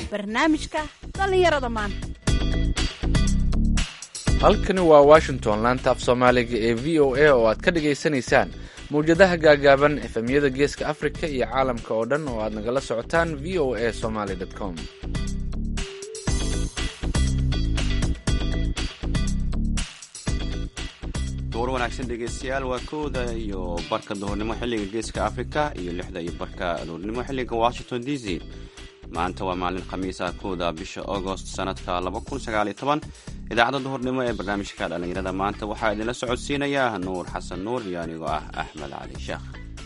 barnaamijka dhallinyarada maanta halkani waa washington laanta af soomaaliga ee v o a oo aad ka dhagaysanaysaan mawjadaha gaagaaban efemyada geeska afrika iyo caalamka oo dhan oo aad nagala socotaan v o a somaly com duur wanaagsan dhegeystayaal waa kooda iyo barka duhurnimo xilliga geeska africa iyo lixda iyo barka duhurnimo xilliga washington d c maanta waa maalin khamiisa kooda bisha agost sanadka idaacadda duhurnimo ee barnaamijka dhallinyarada maanta waxaa idinla socodsiinaya nuur xasan nuur iyo anigoo ah axmed cali sheekh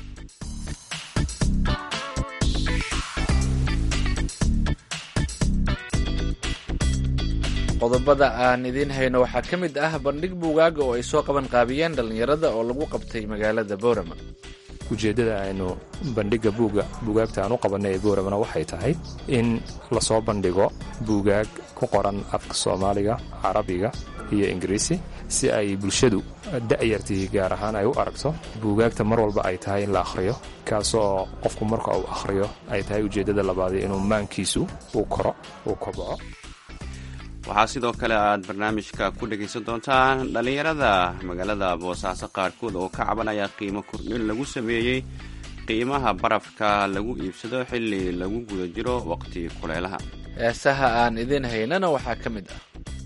qodobada aan idiin hayno waxaa ka mid ah bandhig buugaaga oo ay soo qaban qaabiyeen dhallinyarada oo lagu qabtay magaalada boorama ujeeddada aynu bandhigga buuga buugaagta aan u qabanay ee booramana waxay tahay in lasoo bandhigo buugaag ku qoran afka soomaaliga carabiga iyo ingiriisi si ay bulshadu da'yartii gaar ahaan ay u aragto buugaagta mar walba ay tahay in la akhriyo kaasoo qofku marka uu akhriyo ay tahay ujeeddada labaadi inuu maankiisu uu koro uu kobco waxaa sidoo kale aad barnaamijka ku dhegaysan doontaan dhallinyarada magaalada boosaaso qaarkood oo ka cabanaya qiimo kordhin lagu sameeyey qiimaha barafka lagu iibsado xilli lagu guda jiro waqti kuleelaha heesaha aan idiin haynana waxaa ka mid ah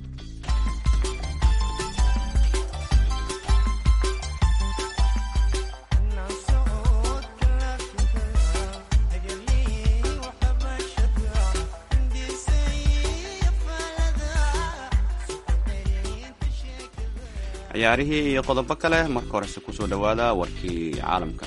ciyaarihii iyo qodobo kale marka horese kusoo dhowaada warkii caalamka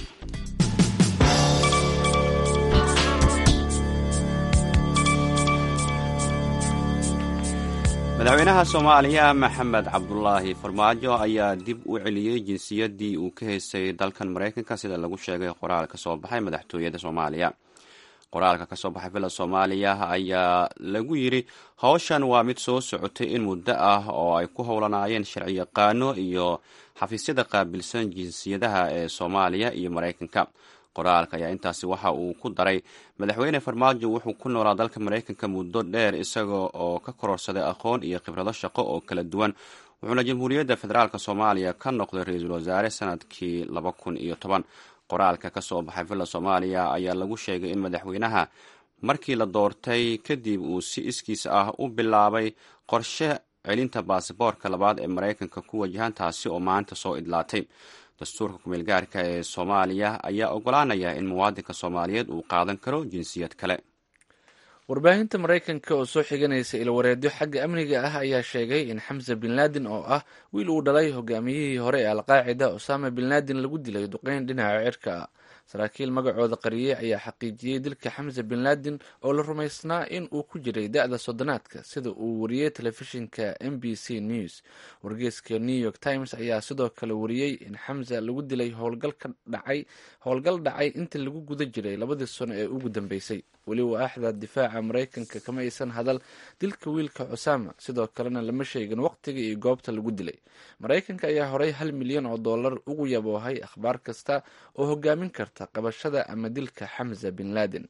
madaxweynaha soomaaliya maxamed cabdulaahi farmaajo ayaa dib u celiyey jinsiyaddii uu ka haystay dalkan maraykanka sida lagu sheegay qoraal ka soo baxay madaxtooyada soomaaliya qoraalka ka soo baxay villa soomaaliya ayaa lagu yidhi howshan waa mid soo socotay in muddo ah oo ay ku howlanaayeen sharci yaqaano iyo xafiisyada qaabilsan jinsiyadaha ee soomaaliya iyo maraykanka qoraalka ayaa intaasi waxa uu ku daray madaxweyne farmaajo wuxuu ku noolaa dalka maraykanka muddo dheer isaga oo ka kororsaday aqoon iyo khibrado shaqo oo kala duwan wuxuuna jamhuuriyadda federaalk soomaaliya ka noqday ra-iisul wasaare sanadkii laba kun iyo toban qoraalka ka soo baxay villa soomaaliya ayaa lagu sheegay in madaxweynaha markii la doortay kadib uu si iskiis ah u bilaabay qorshe celinta baasiboorka labaad ee maraykanka ku wajahan taasi oo maanta soo idlaatay dastuurka kumeel gaarka ee soomaaliya ayaa ogolaanaya in muwaadinka soomaaliyeed uu qaadan karo jinsiyad kale warbaahinta maraykanka oo soo xiganaysa ilwareedyo xagga amniga ah ayaa sheegay in xamse bin laadin oo ah wiil uu dhalay hogaamiyihii hore ee alqaacida osama bin laadin lagu dilay duqeyn dhinaca cirka ah saraakiil magacooda qariyey ayaa xaqiijiyey dilka xamse bin laadin oo la rumaysnaa in uu ku jiray da-da soddonaadka sida uu wariyey telefishinka m b c news wargeeska new york times ayaa sidoo kale wariyey in xamse lagu dilay howlgal dhacay inta lagu guda jiray labadii sano ee ugu dambeysay weli waaxda difaaca maraykanka kama aysan hadal dilka wiilka cosama sidoo kalena lama sheegin waqtiga iyo goobta lagu dilay maraykanka ayaa horey hal milyan oo dollar ugu yaboohay akhbaar kasta oo hogaamin karta qabashada ama dilka xamza bin laden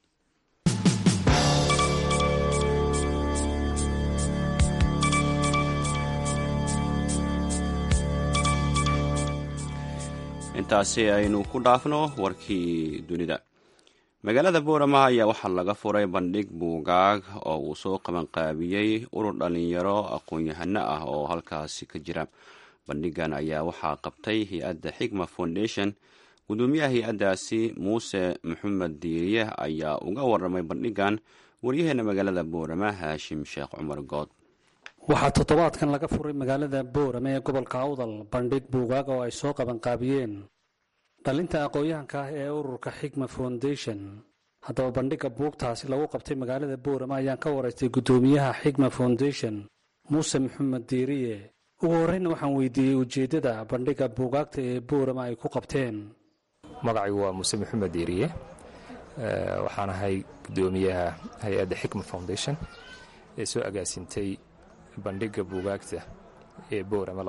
intaasi aynu ku dhaafno warkii dunida magaalada boorama ayaa waxaa laga furay bandhig buugaag oo uu soo qabanqaabiyey urur dhalinyaro aqoon-yahano ah oo halkaasi ka jira bandhigan ayaa waxaa qabtay hay-adda xigma foundation gudoomiyaha hay-addaasi muuse maxamed diiriye ayaa uga waramay bandhigan waryaheena magaalada boorama haashim sheekh cumar good waxaa toddobaadkan laga furay magaalada boorame ee gobolka awdal bandhig buugaag oo ay soo qabanqaabiyeen dhalinta aqoon-yahanka ah ee ururka xigma foundation haddaba bandhigga buugtaasi lagu qabtay magaalada boorame ayaan ka waraystay guddoomiyaha xigma foundation muuse maxamed diiriye ugu horreyna waxaan weydiiyey ujeeddada bandhigga buugaagta ee boorame ay ku qabteen magacaygu waa muuse maxamed diiriye waxaan ahay guddoomiyaha hay-adda xikma foundation ee soo agaasintay bandhigga buugaagta ee boorama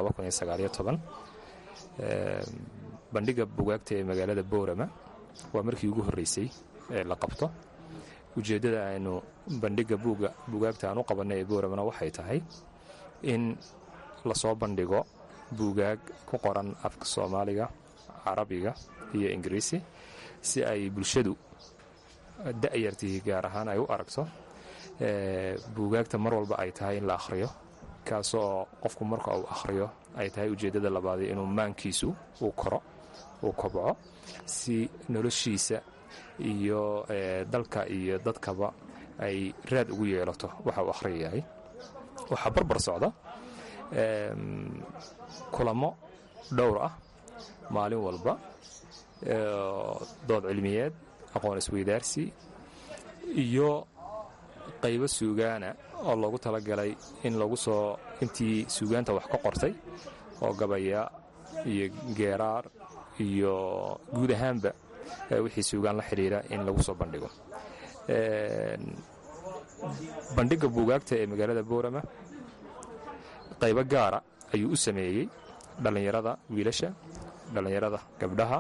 bandhigga buugaagta ee magaalada boorama waa markii ugu horreysay ee la qabto ujeeddada aynu bandhigga buugga buugaagta aan u qabannay ee booramana waxay tahay in lasoo bandhigo buugaag ku qoran afka soomaaliga carabiga iyo ingiriisi si ay bulshadu da'yartii gaar ahaan ay u aragto buugaagta mar walba ay tahay in la akhriyo kaasoo qofku marka uu akhriyo ay tahay ujeeddada labaadi inuu maankiisu uu koro uu kobco si noloshiisa iyo dalka iyo dadkaba ay raad ugu yeelato waxa uu akhriyayahay waxaa barbar socda kulamo dhowr ah maalin walba dood cilmiyeed aqoon isweydaarsi iyo qaybo suugaana oo loogu talagalay in lagu soo intii suugaanta wax ka qortay oo gabaya iyo geeraar iyo guud ahaanba wixii suugaan la xidhiira in lagu soo bandhigo bandhigga buugaagta ee magaalada boorama qaybo gaara ayuu u sameeyey dhallinyarada wiilasha dhallinyarada gabdhaha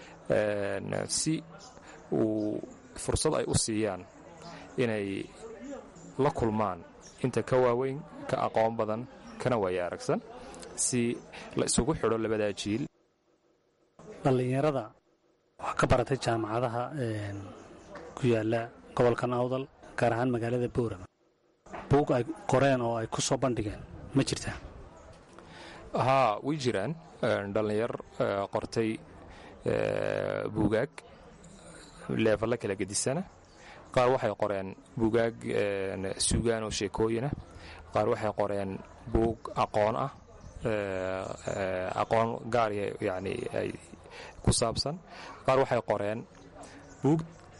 si uu fursad ay u siiyaan inay la kulmaan inta ka waaweyn ka aqoon badan kana waaya aragsan si la isugu xidho labadaa jiil dhallinyarada waxaa ka baratay jaamacadaha ku yaalla gobolkan awdal gaar ahaan magaalada boorama buug ay qoreen oo ay ku soo bandhigeen ma jirtaa haa way jiraan dhallinyar qortay buugaag leefalla kala gedisana qaar waxay qoreen buugaag suugaan oo sheekooyinah qaar waxay qoreen buug aqoon ah aqoon gaariya yani ay ku saabsan qaar waxay qoreen buug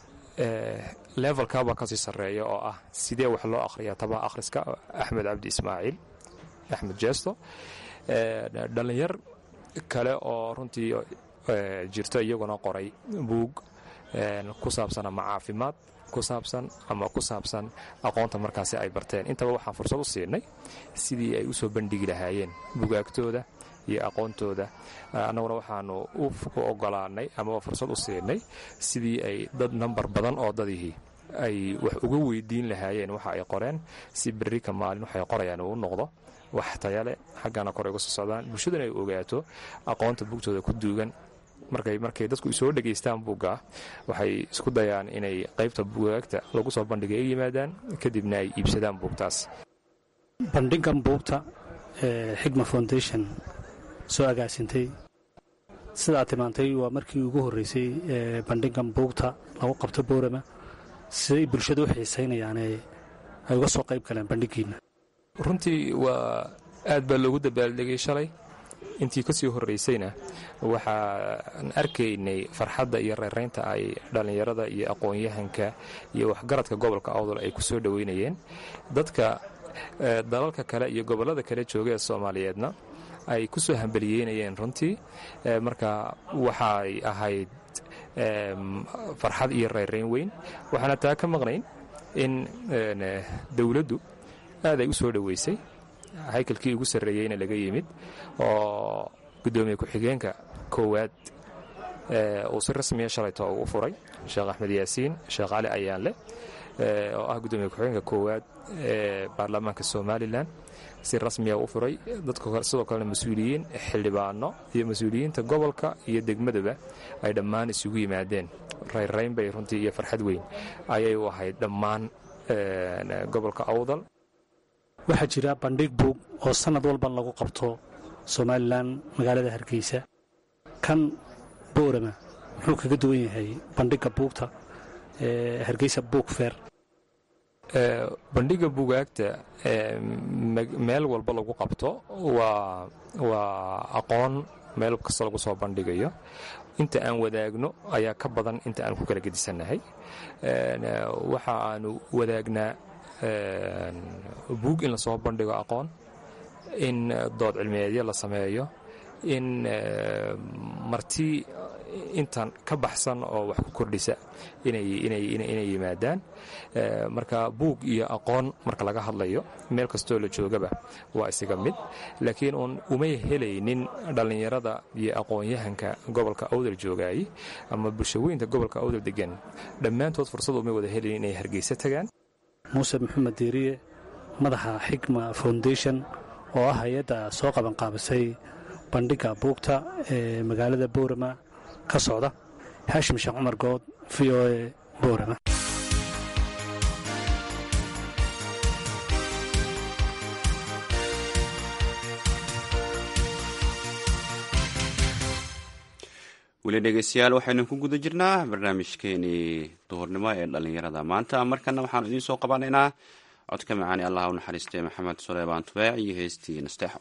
levelkaba kasii sarreeya oo ah sidee wax loo akhriyaa tabaha akhriska axmed cabdi ismaaciil axmed jeesto dhallinyar kale oo runtii jirto iyaguna qoray buug ku saabsan ama caafimaad ku saabsan ama ku saabsan aqoonta markaasi ay barteen intaba waxaan fursad u siinay sidii ay u soo bandhigi lahaayeen bugaagtooda iyo aqoontooda annaguna waxaanu u ogolaanay amaba fursad u siinay sidii ay dad nambar badan oo dadihii ay wax uga weydiin lahaayeen waxa ay qoreen si berrika maalin waxay qorayaan uu noqdo wax tayale xaggana kor uga soo socdaan bulshaduna ay ogaato aqoonta bugtooda ku duugan markay markay dadku soo dhegaystaan buugga waxay isku dayaan inay qaybta bugaagta lagu soo bandhigay ay yimaadaan kadibna ay iibsadaan buugtaas bandhigan buugta ee xigma foundation soo agaasintay sidaad tilmaantay waa markii ugu horreysay ee bandhigan buugta lagu qabto boorama siday bulshada u xiisaynayaane ay uga soo qayb galeen bandhigiinna runtii waa aad baa loogu dabaaldegay shalay intii ka sii horraysayna waxaan arkaynay farxadda iyo reeraynta ay dhallinyarada iyo aqoon-yahanka iyo waxgaradka gobolka awdal ay ku soo dhoweynayeen dadka dalalka kale iyo gobollada kale jooga ee soomaaliyeedna ay ku soo hambaliyeynayeen runtii marka waxay ahayd farxad iyo reerayn weyn waxaana taa ka maqnayn in dowladdu aad ay u soo dhoweysay haykalkii ugu sarreeyeyna laga yimid oo guddoomiye ku-xigeenka koowaad uu si rasmiya shalayto uu u furay sheekh axmed yaasiin sheekh cali ayaanle oo ah guddoomiye ku-xigeenka koowaad ee baarlamaanka somalilan si rasmiya u furay dadka sidoo kalena mas-uuliyiin xildhibaano iyo mas-uuliyiinta gobolka iyo degmadaba ay dhammaan isugu yimaadeen rayrayn bay runtii iyo farxad weyn ayay u ahayd dhammaan gobolka awdal waxaa jira bandhig buug oo sannad walba lagu qabto somalilan magaalada hargeysa kan boorama muxuu kaga duwan yahay bandhigga buugta ee hargeysa buug feer bandhigga bugaagta meel walba lagu qabto waa waa aqoon meel kasta lagu soo bandhigayo inta aan wadaagno ayaa ka badan inta aan ku kala gedisannahay waxa aanu wadaagnaa buug in lasoo bandhigo aqoon in dood cilmiyeedyo la sameeyo in marti intan ka baxsan oo wax ku kordhisa inay yimaadaan marka buug iyo aqoon marka laga hadlayo meel kastoo la joogaba waa isaga mid laakiin uun umay helaynin dhallinyarada iyo aqoon-yahanka gobolka awdal joogaayey ama bulshaweynta gobolka awdal degan dhammaantood fursad umay wada helayn inay hargeysa tagaan muuse maxamed diiriye madaxa xikma foundation oo ah hay-adda soo qabanqaabisay bandhigga buugta ee magaalada boorama ka socda haashim sheekh cumar good v o e boorama weli dhegeystayaal waxaynu ku guda jirnaa barnaamijkeenii duhurnimo ee dhallinyarada maanta markana waxaanu idiin soo qabanaynaa codka macaani allah u naxariistay maxamed suleymaan tubeec iyo heestii nasteexo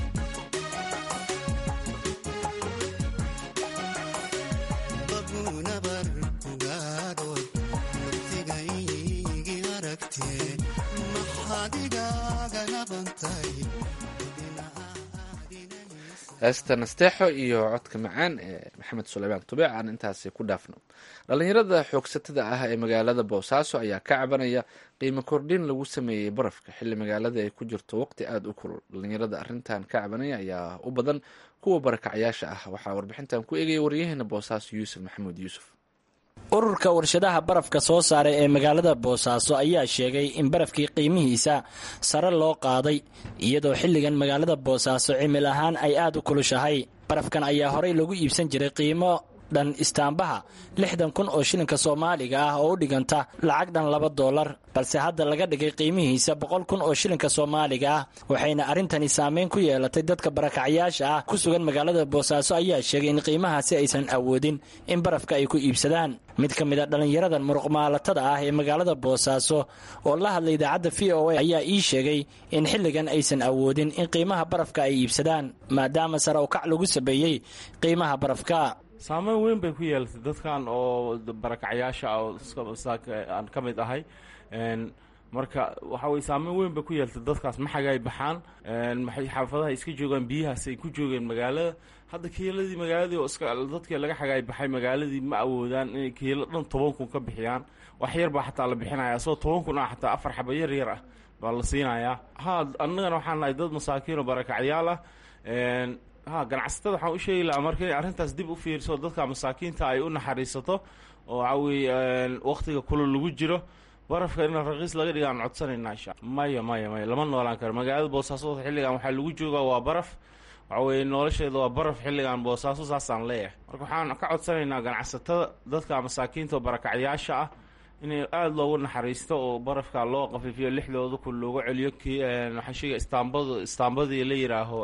Una heesta nasteexo iyo codka macaan ee maxamed suleymaan tubeec aan intaasi ku dhaafno dhallinyarada xoogsatada ah ee magaalada boosaaso ayaa ka cabanaya qiimo kordhin lagu sameeyey barafka xilli magaalada ay ku jirto waqti aada u kulul dhallinyarada arrintan ka cabanaya ayaa u badan kuwa barakacyaasha ah waxaa warbixintan ku eegaya waryaheena boosaaso yuusuf maxamuud yuusuf ururka warshadaha barafka soo saaray ee magaalada boosaaso ayaa sheegay in barafkii qiimihiisa sare loo qaaday iyadoo xilligan magaalada boosaaso cimil ahaan ay aad u kulushahay barafkan ayaa horey lagu iibsan jiray qiimo dhan istaambaha lixdan kun oo shilinka soomaaliga ah oo u dhiganta lacag dhan laba doolar balse hadda laga dhigay qiimihiisa boqol kun oo shilinka soomaaliga ah waxayna arrintani saameyn ku yeelatay dadka barakacyaasha ah ku sugan magaalada boosaaso ayaa sheegay in qiimahaasi aysan awoodin in barafka ay ku iibsadaan mid ka mid a dhallinyaradan muruqmaalatada ah ee magaalada boosaaso oo la hadlay idaacadda v o a ayaa ii sheegay in xilligan aysan awoodin in qiimaha barafka ay iibsadaan maadaama sare u kac lagu sameeyey qiimaha barafka saameyn weyn bay ku yeelatay dadkan oo barakacyaasha ah oo aan ka mid ahay marka waxa weye saameyn weyn bay ku yeelatay dadkaas maxagay baxaan maxay xaafadaha iska joogaan biyahaas ay ku joogeen magaalada hadda kiiladii magaaladii oo iska dadkii laga xagaay baxay magaaladii ma awoodaan inay kiilo dhan toban kun ka bixiyaan wax yar baa xataa la bixinaya asagoo toban kun ah xataa afar xaba yar yar ah baa la siinayaa ha annagana waxaan nahay dad masaakiin oo barakacyaal ah ha ganacsatada waxaan u sheegi lahaa marka inay arrintaas dib u fiiriso dadka masaakiinta ay u naxariisato oo waxa weye waktiga kulul lagu jiro barafka in raqiis laga dhiga aan codsanaynaa insha maya maya maya lama noolaan karo magaalada boosaaso xilligan waxaa lagu joogaa waa baraf waxa weye nolosheeda waa baraf xilligan boosaaso saasaan leeyahay marka waxaan ka codsanaynaa ganacsatada dadka masaakiinta oo barakacyaasha ah inay aada loogu naxariisto oo barafka loo qafiifiyo lixdooda kun loogu celiyo ki waxaan sheegaya istaambad istaambadii la yidhaaho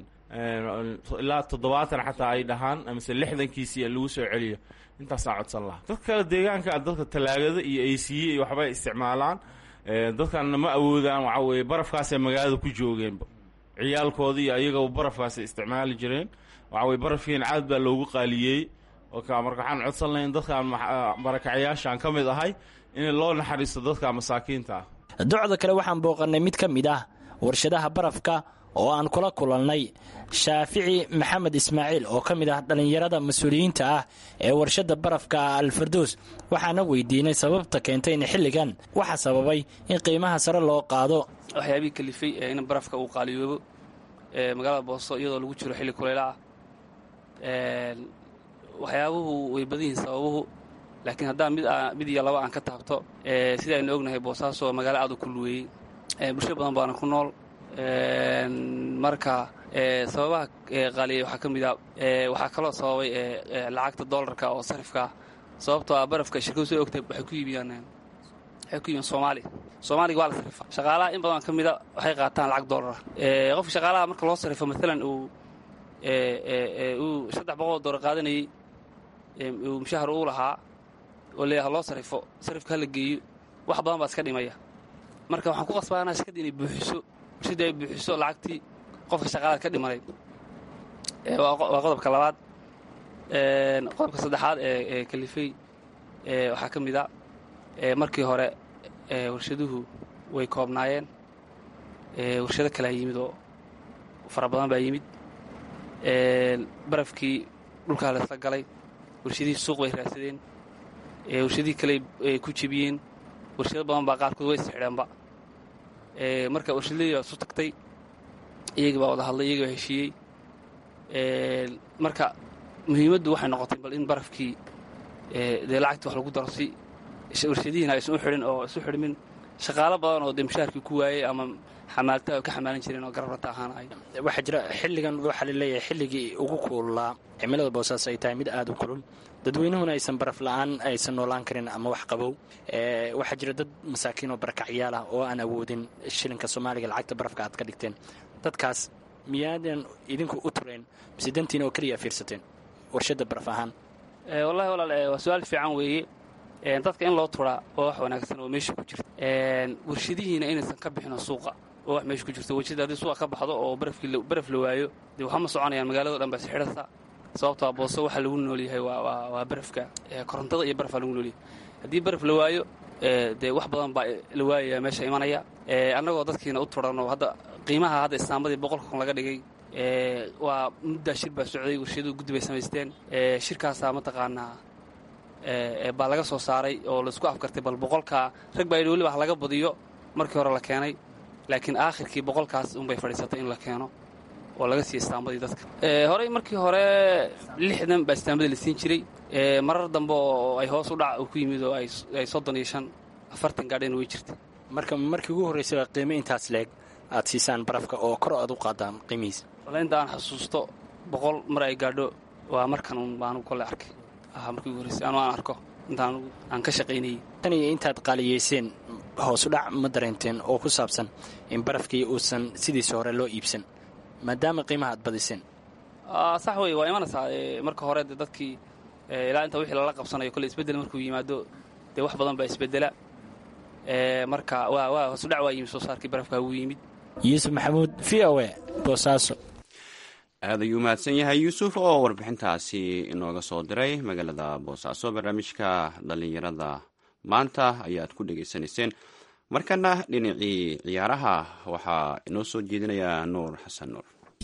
ilaa toddobaatan xataa ay dhahaan amase lixdankiisii lagu soo celiyo intaasaan codsan lahaa dad kale deegaanka dadka talaagada iyo aysiye iyo waxbay isticmaalaan dadkanna ma awoodaan waxa weye barafkaasay magaalada ku joogeenba ciyaalkooda iyo ayagaba barafkaasay isticmaali jireen waxa weye barafkiina caad baa loogu qaaliyey oka marka waxaan codsan lahayn dadkan barakacyaashaan ka mid ahay in loo naxariisto dadka masaakiinta ah docda kale waxaan booqannay mid ka mid ah warshadaha barafka oo aan kula kulannay shaafici maxamed ismaaciil oo ka mid ah dhallinyarada mas-uuliyiinta ah ee warshadda barafka alfardoos waxaana weydiinay sababta keentay in xilligan waxa sababay in qiimaha sare loo qaado waxyaabihii kalifay in barafka uu qaaliyoobo magaalada booso iyadoo lagu jiro xilli kuleyla ah waxyaabuhu way badan yihiin sababuhu laakiin haddaan mid iyo laba aan ka taabto sida aynu ognahay boosaaso magaalo aad u kulluweeyey bulsho badan baana ku nool marka sababaha qaaliyay waxaa ka mid a waxaa kaloo sababay lacagta doolarka oo sarifka sababtoo ah barafka shirkadu soo ogtay waxay ku iibiyaan waxay ku iibiyaan soomaali soomaaliga waa la sarifa shaqaalaha in badan ka mida waxay qaataan lacag doolara qofka shaqaalaha marka loo sarifo maalan uu uu saddex boqol doolar qaadanayey uu mushahar uu lahaa oo leeyaha loo sarifo sarifka hala geeyo wax badan baa iska dhimaya marka waxaan ku qasbaanaa shirkadda inay buuxiso warshadda ay buuxiso lacagtii qofka shaqaalaad ka dhimanayd waa qodobka labaad qodobka saddexaad ee kalifey waxaa ka mid a markii hore warshaduhu way koobnaayeen warshado kalea yimid oo fara badan baa yimid barafkii dhulkaa laysla galay warshadihii suuq bay raadsadeen warshadihii kale ay ku jebiyeen warshado badan baa qaarkood way isxidheenba marka warshadladii baa isu tagtay iyagii baa wada hadlay iyagii baa heshiiyey marka muhiimaddu waxay noqotay bal in barafkii dee lacagtii wax lagu daro si warshadihiina aysan u xidhin oo isu xidhmin shaqaalo badan oo dee mushaharkii ku waayey ama xamaalta ka xamaalan jireen oo garabrata ahaanay waxaa jira xilligan waxaa la leeyahay xilligii ugu kuululaa cimilada boosaaso ay tahay mid aada u kulul dadweynuhuna aysan baraf la-aan aysan noolaan karin ama wax qabow waxaa jira dad masaakiin oo barakacyaal ah oo aan awoodin shilinka soomaaliga lacagta barafka aad ka dhigteen dadkaas miyaadan idinku u tureen mise dantiina oo keliya fiirsateen warshadda baraf ahaan wallahi walaal waa su-aal fiican weeye dadka in loo turaa waa wax wanaagsan oo meesha ku jirta warshadihiina inaysan ka bixino suuqa oo wax meesha ku jirto warshada haddii suuqa ka baxdo oo baraf la waayo dee waxama soconayaan magaalado dhan baa isxidhasa sababtoo booso waxaa lagu noolyahay waa barafka korontada iyo barafaa lagu noolyahay haddii baraf la waayo dee wax badan baa la waayaya meesha imanaya annagoo dadkiina u turanoo hadda qiimaha hadda istaambadii boqolka kun laga dhigay waa muddaa shir baa socday warshaduhu guddi bay samaysteen shirkaasaa mataqaanaa baa laga soo saaray oo laisku afgartay bal boqolka rag baa yidhi weliba ha laga badiyo markii hore la keenay laakiin aakhirkii boqolkaas unbay fadhiisatay in la keeno oo laga siiya istaambadii dadka horey markii hore lixdan baa istaambadii la siin jiray marar dambe oo ay hoos u dhac ku yimid oo ay soddon iyo shan afartan gaadheen way jirtay marka markii ugu horraysay qiimo intaas leeg aad siisaan barafka oo kor aad u qaadaan qiimihiisa walla inta aan xasuusto boqol mar ay gaadho waa markan un baanu kole arkay markii ugu horraysay anu aan arko intaan aan ka shaqaynayay tan iyo intaad qaaliyeyseen hoosudhac ma dareenteen oo ku saabsan in barafkii uusan sidiisa hore loo iibsan maadaama qiimaha aad badiseen sax wey waa imanaysaa marka hore de dadkii ilaa inta wixii lala qabsanayo kole isbeddel markuu yimaado dee wax badan baa isbeddela marka waa waa hoosudhac waa yimid soo saarkii barafka wuu yimid yuusuf maxamuud v o e boosaaso aad ayuu mahadsan yahay yuusuf oo warbixintaasi inooga soo diray magaalada boosaaso barnaamijka dhallinyarada maanta ayaad ku dhegaysanayseen markana dhinacii ciyaaraha waxaa inoo soo jeedinayaa nuur xasan nuur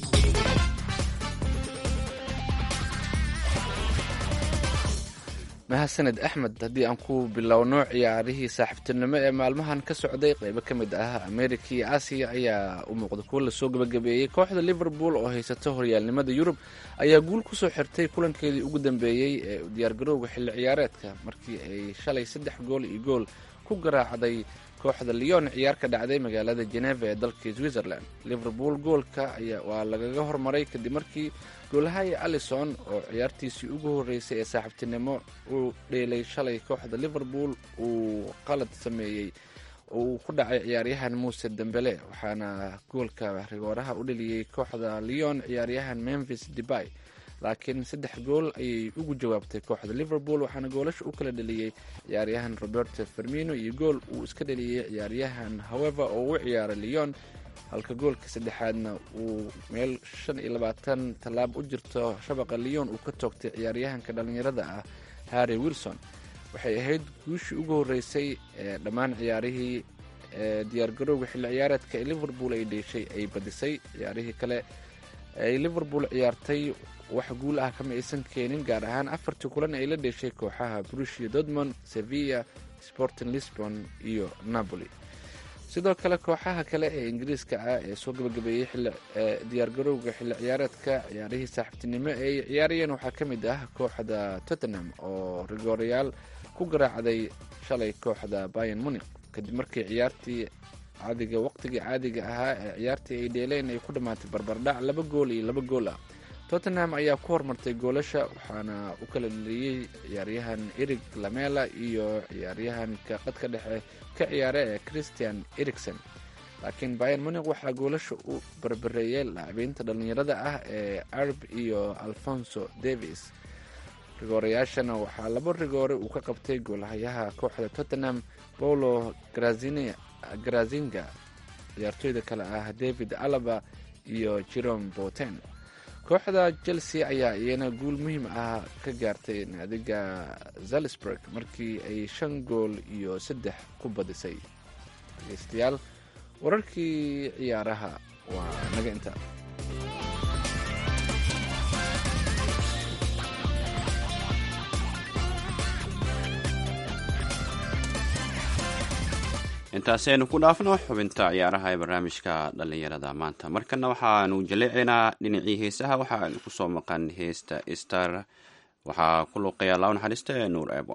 mahadsaned axmed haddii aan ku bilowno ciyaarihii saaxiibtinimo ee maalmahan ka socday qeybo ka mid ah amerika iyo aasiya ayaa u muuqda kuwo lasoo gabagabeeyey kooxda liverpool oo haysato horyaalnimada yurub ayaa guul kusoo xirtay kulankeedii ugu dambeeyey ee diyaargarowga xilli ciyaareedka markii ay shalay saddex gool iyo gool ku garaacday kooxda leon ciyaar ka dhacday magaalada geneva ee dalka switzerland liverpool goolka waa lagaga hormaray kadib markii goolahaya alison oo ciyaartiisii ugu horreysay ee saaxiibtinimo uu dheelay shalay kooxda liverpool uu qalad sameeyey oo uu ku dhacay ciyaaryahan muuse dembele waxaana goolka rigooraha u dheliyey kooxda leon ciyaaryahan memphis debay laakiin saddex gool ayay ugu jawaabtay kooxda liverpool waxaana goolasha u kala dheliyey ciyaaryahan roberto fermino iyo gool uu iska dheliyey ciyaaryahan however oo u ciyaaray leon halka goolka saddexaadna uu meel shan iyo labaatan tallaab u jirto shabaqa leon uu ka toogtay ciyaaryahanka dhallinyarada ah harry wilson waxay ahayd guushii ugu horreysay ee dhammaan ciyaarihii ee diyaargarowga xilli ciyaareedka ee liverpool ay dheeshay ay badisay ciyaarihii kale ay liverpool ciyaartay wax guul ah kama aysan keenin gaar ahaan afartii kulan ay la dheeshay kooxaha brushia dortmond sevilla sporting lisbon iyo napoli sidoo kale kooxaha kale ee ingiriiska ah ee soo gabagabeeyey diyaargarowga xilli ciyaareedka ciyaarihii saaxiibtinimo ee ay ciyaarayeen waxaa ka mid ah kooxda tottenham oo rigoorayaal ku garaacday shalay kooxda bayan munik kadib markii ciyaartii caadiga waqtigii caadiga ahaa ee ciyaartii ay dheeleen ay ku dhammaatay barbardhac laba gool iyo laba gool ah tottenham ayaa ku hormartay goolasha waxaana u kala dheliyey ciyaaryahan erig lamela iyo ciyaaryahanka qadka dhexe ka ciyaara ee christian ericson laakiin bayan munik waxaa goolasha u barbareeyay laacibiinta dhallinyarada ah ee arb iyo alfonso davis rigoorayaashana waxaa laba rigoore uu ka qabtay goolahayaha kooxda tottenham paulo garazinga ciyaartooyda kale ah david alaba iyo jerome boten kooxda chelsea ayaa iyana guul muhiim ah ka gaartay naadiga zalsburg markii ay shan gool iyo saddex ku badisay dhegeystayaal wararkii ciyaaraha waa naga inta intaasi aynu ku dhaafno xubinta ciyaaraha ee barnaamijka dhallinyarada maanta markana waxaanu jaleecaynaa dhinacii heesaha waxaanu kusoo maqan heesta star waxaa ku luuqaya laaw naxariista ee nuur eebo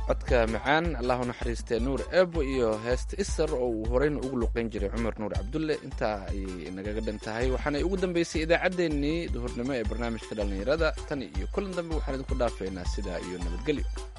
codka macaan allahu naxariistee nuur eebo iyo heesta isar oo uu horeyna ugu luqeyn jiray cumar nuur cabdulle intaa ayay nagaga dhan tahay waxaanay ugu dambeysay idaacaddeenii duhurnimo ee barnaamijka dhallinyarada tan iyo kulan dambe waxaan idinku dhaafeynaa sidaa iyo nabadgelyo